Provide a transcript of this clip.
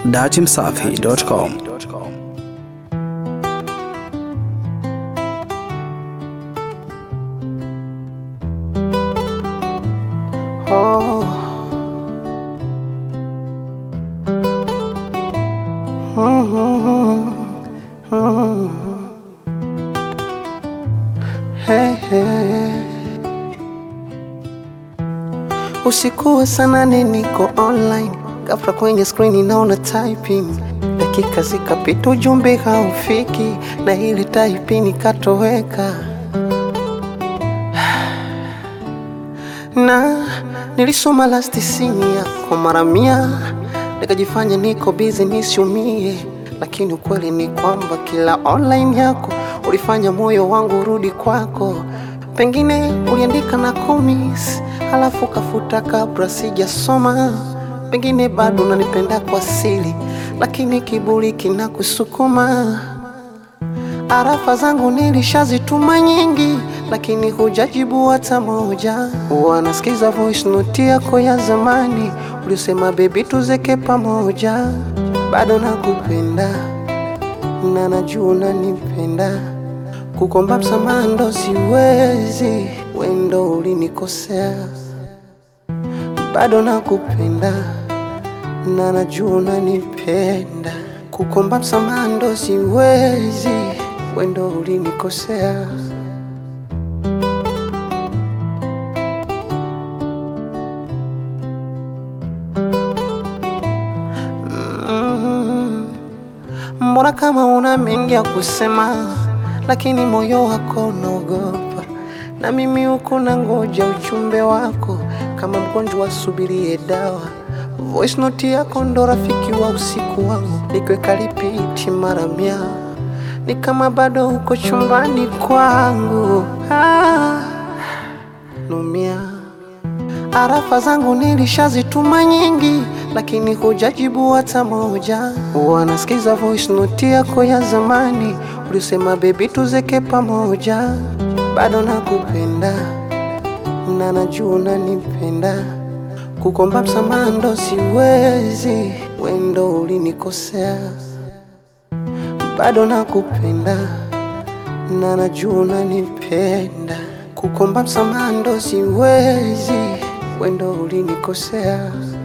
datimsafi.com. Hey, hey. Usiku wa saa nane niko online, ghafla kwenye screen naona typing, dakika zikapita ujumbe haufiki, na ile typing ikatoweka na nilisoma last scene yako mara mia, nikajifanya niko busy nisiumie, lakini ukweli ni kwamba kila online yako ulifanya moyo wangu urudi kwako. Pengine uliandika na komis, halafu kafuta kabla sijasoma. Pengine bado unanipenda kwa siri, lakini kiburi kinakusukuma. Arafa zangu nilishazituma nyingi, lakini hujajibu hata moja. Wanasikiza voice note yako ya zamani, ulisema baby tuzeke pamoja. Bado nakupenda na najua unanipenda, kukomba msamaha ndo siwezi, wendo ulinikosea. Bado nakupenda na najua unanipenda, kukomba msamaha ndo siwezi, wendo ulinikosea. Mm. Mbona kama una mengi ya kusema, lakini moyo wako unaogopa, na mimi huku na ngoja ujumbe wako kama mgonjwa asubirie dawa. Voice note yako ndo rafiki wa usiku wangu, nikiweka repeat mara mia, ni kama bado uko chumbani kwangu. Ah, numia Arafa zangu nilishazituma nyingi, lakini hujajibu hata moja. Wanasikiza voice note yako ya zamani, ulisema baby tuzeke pamoja. Bado nakupenda na najua unanipenda, kukomba msamaha ndo siwezi, wendo ulinikosea. Bado nakupenda na najua unanipenda, kukomba msamaha ndo siwezi, wendo ulinikosea.